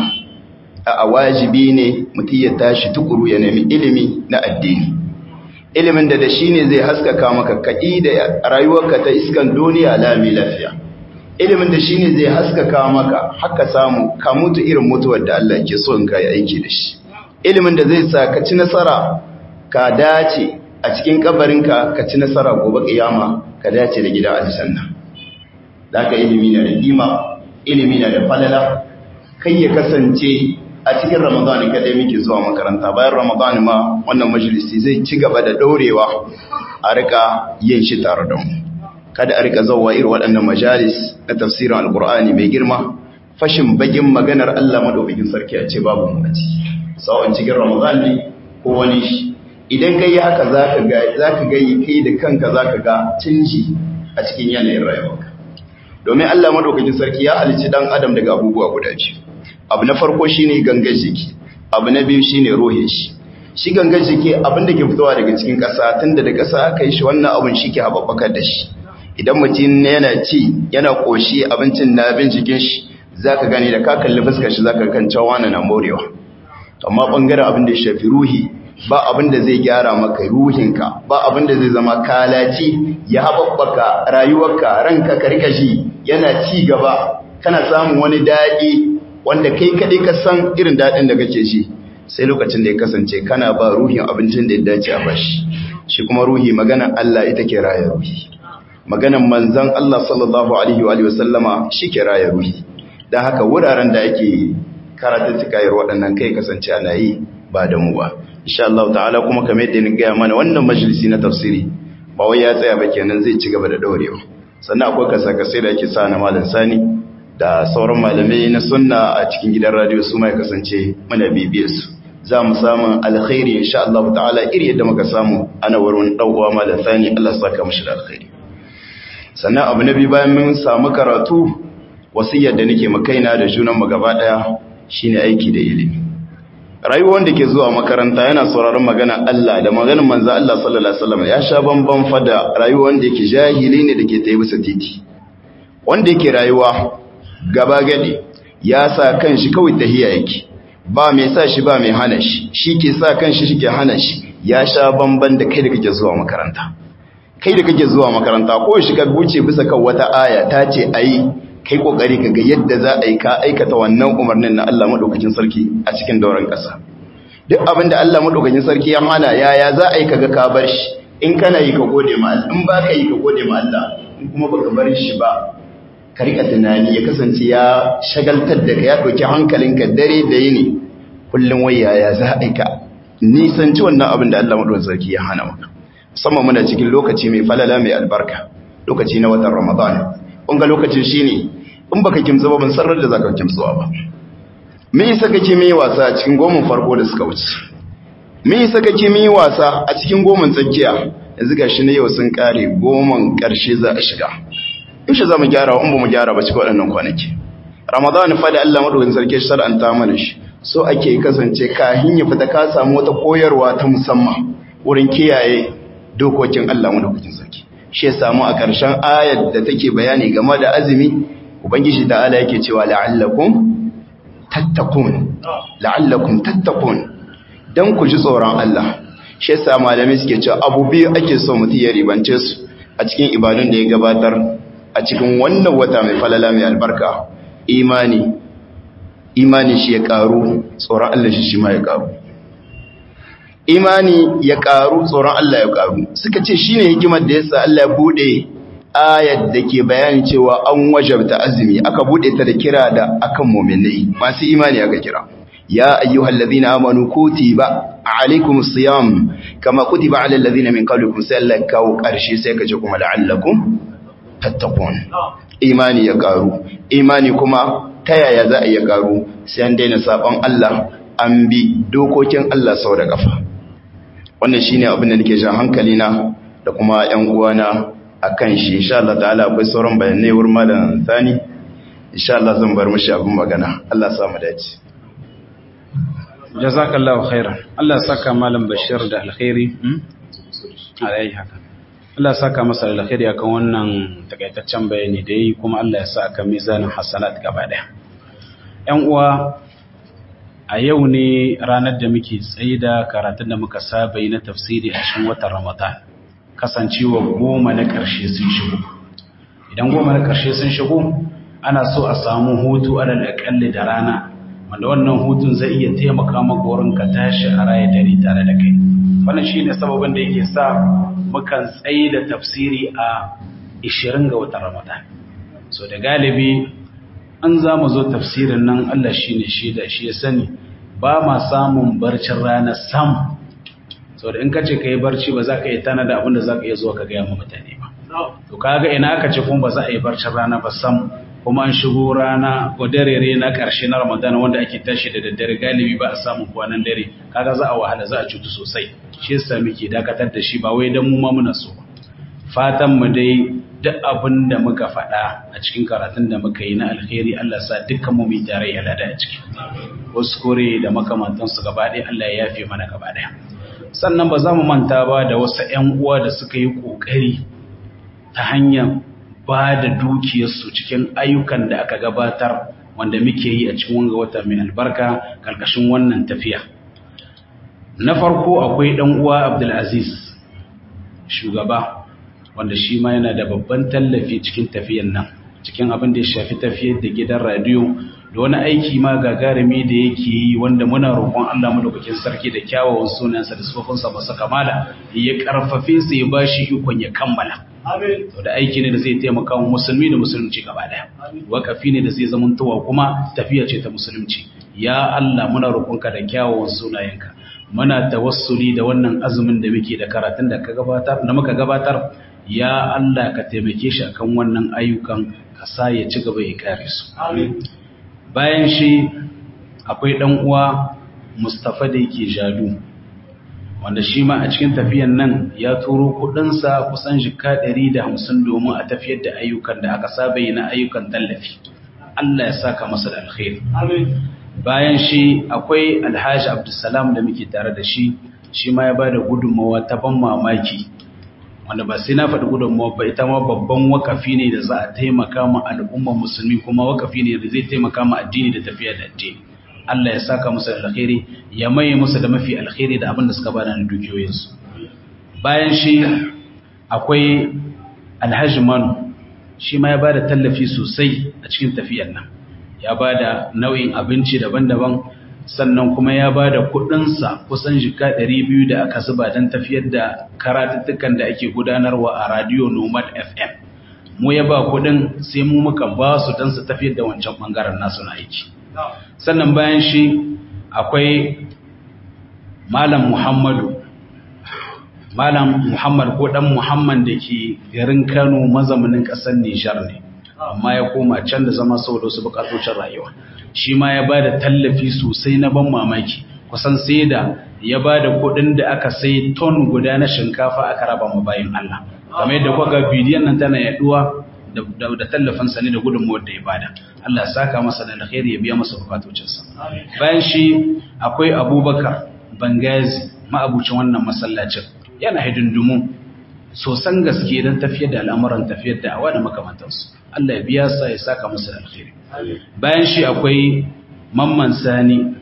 [SPEAKER 3] a wajibi ne mutum ya tashi tukuru ya nemi ilimi na addini ilimin da da shi ne zai haskaka maka kaɗi da rayuwarka ta iskan duniya lami lafiya ilimin da shi ne zai haskaka maka haka samu ka mutu irin mutuwar da Allah ke so in ka yi aiki da shi ilimin da zai sa ka ci nasara ka dace a cikin kabarinka ka ci nasara gobe kiyama ka dace da gidan aljanna ka ilimi na da kima ilimi na da falala kai ya kasance a cikin ramadan kadai muke zuwa makaranta bayan ramadan ma wannan majalisi zai ci gaba da daurewa a rika yin shi tare da mu kada a rika zauwa irin waɗannan majalis na tafsirin alkur'ani mai girma fashin bagin maganar Allah madaukakin sarki a ce babu mu a ciki sawon cikin ramadan ne ko wani shi idan kai haka zaka ga zaka ga kai da kanka zaka ga canji a cikin yanayin rayuwarka domin Allah madaukakin sarki ya halicci dan adam daga abubuwa guda biyu abu na farko shine gangar jiki abu na biyu shine ruhin shi shi gangar jiki abin da ke fitowa daga cikin ƙasa tunda da ƙasa aka yi shi wannan abin shi ke haɓaɓɓakar da shi idan mutum yana ci yana ƙoshi abincin na bin jikin shi zaka gani da ka kalli fuskar shi zaka kan cewa wani na morewa amma bangaren abin da ya shafi ruhi ba abin da zai gyara maka ruhinka ba abin da zai zama kalaci ya haɓaɓɓaka rayuwarka ranka ka rika shi yana ci gaba kana samun wani daɗi wanda kai kaɗai ka san irin daɗin da kake shi sai lokacin da ya kasance kana ba ruhin abincin da ya dace a bashi shi kuma ruhi maganan Allah ita ke raya ruhi maganan manzan Allah sallallahu alaihi wa sallama shi ke raya ruhi don haka wuraren da ake karatun cikayar waɗannan kai kasance ana yi ba da mu ba insha Allah ta'ala kuma kamar yadda ni gaya mana wannan majalisi na tafsiri ba wai ya tsaya ba kenan zai ci gaba da daurewa sannan akwai kasa-kasai da ake sa na malam sani da sauran malamai na sunna a cikin gidan radio su mai kasance muna bibiyar su za mu samu alkhairi insha Allah ta'ala iri yadda muka samu ana wurin dauwa malam sani Allah saka mishi da alkhairi sannan abu na biyu bayan mun samu karatu wasiyar da nake makaina da junan mu gaba daya shine aiki da ilimi rayuwar wanda ke zuwa makaranta yana sauraron magana Allah da maganar manzo Allah sallallahu alaihi wasallam ya sha bamban fada rayuwar wanda yake jahili ne dake tayi bisa titi wanda yake rayuwa gaba gadi ya sa kanshi kawai tahiya yake ba mai sa shi ba mai hana shi shi ke sa kanshi shi ke hana shi ya sha bamban da kai da kake zuwa makaranta kai da kake zuwa makaranta ko shi ka buce bisa kan wata aya ta ce ayi kai kokari ka ga yadda za a yi ka aikata wannan umarnin na Allah madaukakin sarki a cikin dauran ƙasa duk abin da Allah madaukakin sarki ya hana yaya za a yi kaga ka bar shi in kana yi ka gode ma Allah in ba ka yi ka gode ma Allah in kuma baka bar shi ba ka rika tunani ya kasance ya shagaltar da ka ya ɗauki hankalinka dare da yini kullum wai yaya za a yi ka nisanci wannan abin da Allah madaukakin sarki ya hana maka musamman muna cikin lokaci mai falala mai albarka lokaci na watan Ramadan kunga lokacin shine in baka kimtsa ba ban sarar da zaka kimtsuwa ba me yasa kake mai wasa a cikin gomin farko da suka wuce me yasa kake mai wasa a cikin gomin tsakiya yanzu gashi ne yau sun kare gomin karshe za a shiga yaushe za mu gyara in ba mu gyara ba cikin waɗannan kwanaki ramadan fa da Allah madaukakin sarki shar'anta mana shi so ake kasance kahin ya fita ka samu wata koyarwa ta musamman wurin kiyaye dokokin Allah madaukakin sarki shi ya samu a ƙarshen ayar da take bayani game da azumi ubangiji da ala yake cewa la'allakum tattakun la'allakum tattakun dan ku ji tsoron Allah shi yasa malamai suke cewa abu biyu ake so mutum ya ribance su a cikin ibadun da ya gabatar a cikin wannan wata mai falala mai albarka imani imani shi ya karu tsoron Allah shi shi ma ya karu imani ya karu tsoron Allah ya karu suka ce shine hikimar da yasa Allah ya bude ayat da ke bayani cewa an wajabta azumi aka bude ta da kira da akan mu'minai masu imani aka kira ya ayyuhal ladhina amanu kutiba alaykumus siyam kama kutiba alal ladhina min qablikum sai Allah kawo karshe sai kace kuma la'allakum tattaqun imani ya karu imani kuma ta yaya za a iya karu sai an daina sabon Allah an bi dokokin Allah sau da gafa wannan shine abin da nake jan hankali na da kuma ƴan uwana akan shi insha Allah ta'ala akwai sauran bayanai wurin malam Sani insha Allah zan bar mishi abin magana Allah ya samu dace
[SPEAKER 1] jazakallahu khairan Allah ya saka malam Bashir da alkhairi alai haka Allah ya saka masa da alkhairi akan wannan takaitaccen bayani da yi kuma Allah ya sa aka mizanin hasanat gaba daya ƴan uwa a yau ne ranar da muke tsaida karatun da muka saba yi na tafsiri a cikin watan Ramadan kasancewa goma na ƙarshe sun shigo idan goma na ƙarshe sun shigo ana so a samu hutu alal aƙalli da rana wanda wannan hutun zai iya taimaka maka wurin ka tashi a raya dare tare da kai wannan shine sababin da yake sa mukan tsaida tafsiri a 20 ga watan Ramadan so da galibi an za mu zo tafsirin nan Allah shine shi da shi ya sani ba ma samun barcin rana sam so da in ka ce ka yi barci ba za ka yi tana da abin da za ka iya zuwa ka gaya ma mutane ba to kaga ina aka ce kuma ba za a yi barcin rana ba sam kuma an shigo rana ko dare na karshe na ramadan wanda ake tashi da daddare galibi ba a samun kwanan dare kaga za a wahala za a cutu sosai shi yasa muke dakatar da shi ba wai dan mu ma muna so ba fatan mu dai duk abin da muka faɗa a cikin karatun da muka yi na alkhairi Allah sa dukkan mu mai tarayya lada a ciki wasu kore da makamantansu gaba ɗaya Allah ya yafe mana gaba ɗaya sannan ba za mu manta ba da wasu ‘yan uwa da suka yi ƙoƙari ta hanyar ba da dukiyarsu cikin ayyukan da aka gabatar wanda muke yi a cikin wanga wata mai albarka ƙarƙashin wannan tafiya na farko akwai ɗan uwa abdulaziz shugaba wanda shi ma yana da babban tallafi cikin tafiyan nan cikin abin da ya shafi tafiyar da gidan radiyo da wani aiki ma gagarumi da yake yi wanda muna roƙon Allah madaukakin sarki da kyawawan sunansa da sifofinsa masu kamala ya karfafe su ya bashi ikon ya kammala to da aiki ne da zai taimaka wa musulmi da musulunci gaba daya wakafi ne da zai zamantowa kuma tafiya ce ta musulunci ya Allah muna roƙonka da kyawawan sunayenka muna tawassuli da wannan azumin da muke da karatun da ka gabatar da muka gabatar ya Allah ka taimake shi akan wannan ayyukan ka sa ya ci gaba ya kare su bayan shi akwai ɗan uwa Mustafa da yake jadu wanda shi ma a cikin tafiyan nan ya turo kudinsa kusan jika 150 domin a tafiyar da ayyukan da aka saba yi na ayyukan tallafi Allah ya saka masa da alkhairi bayan shi akwai Alhaji Abdulsalam da muke tare da shi shi ma ya bada gudunmawa ta ban mamaki wanda ba sai na faɗi gudunmawa ba ita ma babban wakafi ne da za a taimaka ma al'ummar musulmi kuma wakafi ne da zai taimaka ma addini da tafiya da addini Allah ya saka musu da alkhairi ya maye musu da mafi alkhairi da abin da suka bada na dukiyoyinsu bayan shi akwai alhaji manu shi ma ya bada tallafi sosai a cikin tafiyar nan ya bada nau'in abinci daban-daban sannan kuma ya ba da kudinsa kusan jika 200 da aka zuba don tafiyar da karatuttukan da ake gudanarwa a radio nomad fm mu ya ba kudin sai mu muka ba su don su tafiyar da wancan bangaren nasu na aiki sannan bayan shi akwai malam muhammadu malam muhammad ko dan muhammad da ke garin kano mazaunin kasar nijar ne amma ya koma can da zama saboda wasu bukatocin rayuwa shi ma ya ba da tallafi sosai na ban mamaki kusan sai da ya ba da kudin da aka sai ton guda na shinkafa aka raba ma bayan Allah kamar yadda kuka bidiyon nan tana yaduwa da tallafin sa ne da gudunmuwar da ya bada Allah ya saka masa da alkhairi ya biya masa bukatocinsa bayan shi akwai Abubakar Bangazi ma'abucin wannan masallacin yana hidindumu sosan gaske don tafiyar da al'amuran tafiyar da awa da makamantansu Allah ya biya sa ya saka masa da alkhairi bayan shi akwai mamman sani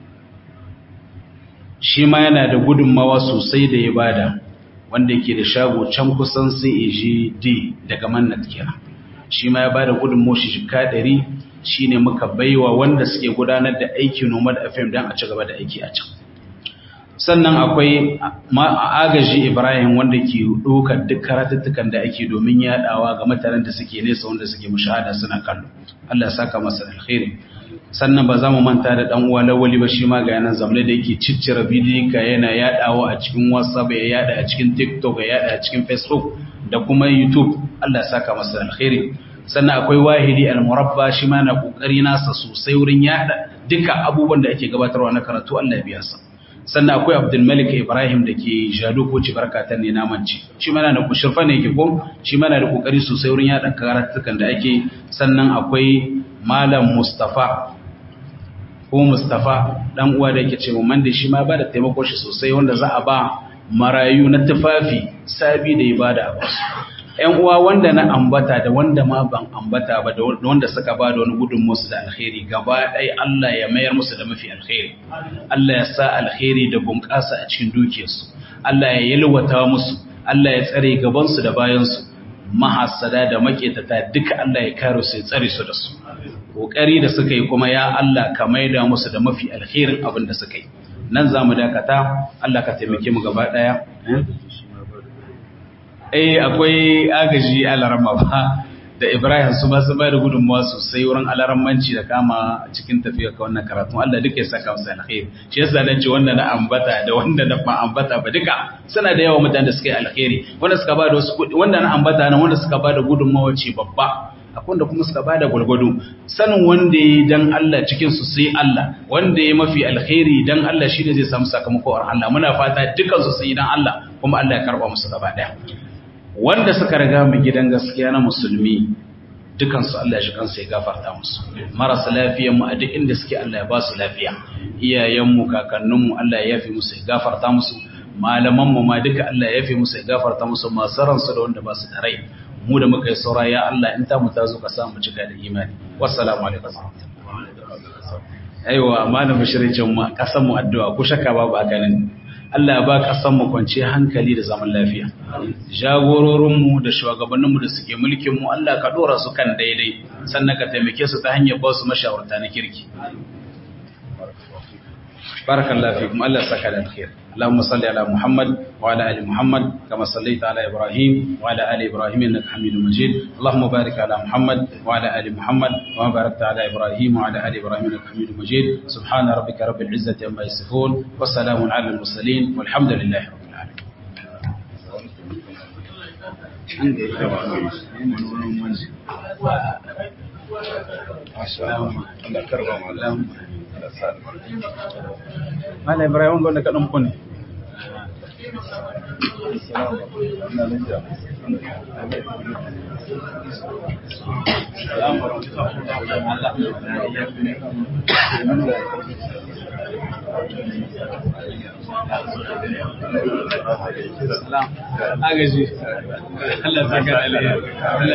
[SPEAKER 1] shi ma yana da gudunmawa sosai da ya bada wanda yake da shago can kusan CAGD daga mannat kira shi ma ya bada gudunmawa shi shika ɗari shi ne muka baiwa wanda suke gudanar da aiki nomad fm don a ci gaba da aiki a can sannan akwai agaji ibrahim wanda ke ɗaukar duk karatuttukan da ake domin yaɗawa ga mutanen da suke nesa wanda suke mushahada suna kallo allah ya saka masa alkhairi sannan ba za mu manta da dan uwa lawali ba shi ma ga yanan zamne da yake ciccire bidiyo ka yana yadawa a cikin whatsapp ya yada a cikin tiktok ya yada a cikin facebook da kuma youtube Allah ya saka masa alkhairi sannan akwai wahidi al-murabba shi ma na kokari nasa sosai wurin yada duka abubuwan da ake gabatarwa na karatu Allah ya biya sa sannan akwai abdul malik ibrahim da ke jado ko ci barkatan ne namanci shi ma na da kushirfa ne ke ko shi ma na da kokari sosai wurin yada karatukan da ake sannan akwai malam mustafa ko Mustafa dan uwa da yake ce man da shi ma ba da taimako shi sosai wanda za a ba marayu na tufafi sabi da ibada a basu ƴan uwa wanda na ambata da wanda ma ban ambata ba da wanda suka ba da wani gudun musu da alkhairi gaba ɗaya Allah ya mayar musu da mafi alkhairi Allah ya sa alkhairi da bunƙasa a cikin dukiyarsu Allah ya yalwata musu Allah ya tsare gabansu da bayansu mahasada da maketata duka Allah ya kare su ya tsare su da su kokari da suka yi kuma ya Allah ka maida musu da mafi alkhairin abin da suka yi nan za mu dakata Allah ka taimake mu gaba daya eh akwai agaji alarama ba da Ibrahim su ba su bayar gudunmuwa sosai wurin alarammanci da kama cikin tafiya ka wannan karatu Allah duka ya saka musu alkhairi shi yasa dan ce wanda na ambata da wanda na ba ambata ba duka suna da yawa mutanen da suka yi alkhairi wanda suka ba da wasu kudi wanda na ambata nan wanda suka ba da gudunmuwa ce babba akwai wanda kuma suka bada gwargwado sanin wanda ya dan Allah cikin su sai Allah wanda ya mafi alkhairi dan Allah shine zai samu sakamako a Allah muna fata dukan su sai dan Allah kuma Allah ya karba musu gaba daya wanda suka riga mu gidan gaskiya na musulmi dukan su Allah ya shi kansa ya gafarta musu marasa lafiyar mu a duk inda suke Allah ya ba su lafiya iyayen mu kakannin mu Allah ya yafi musu ya gafarta musu malaman mu ma duka Allah ya yafi musu ya gafarta musu masu ransu da wanda ba su da rai mu da muka yi saura ya Allah in ta mu ta zo ka samu cika da imani wassalamu alaikum aiwa malamin shiricin mu kasan mu addu'a ko shakka babu hakanin Allah ya ba kasan mu kwanciyar hankali da zaman lafiya jagororin mu da shugabannin mu da suke mulkin mu Allah ka dora su kan daidai sannan ka taimake su ta hanyar ba su mashawarta na kirki barakallahu fikum Allah saka da alkhair اللهم صل على محمد وعلى ال محمد كما صليت على ابراهيم وعلى ال ابراهيم انك حميد مجيد اللهم بارك على محمد وعلى ال محمد كما باركت على ابراهيم وعلى ال ابراهيم انك حميد مجيد سبحان ربك رب العزه عما يصفون والسلام على المرسلين والحمد لله رب العالمين Mana Ibrahim wanda ka ɗanku ne? Agaji, Allah saka da alheri.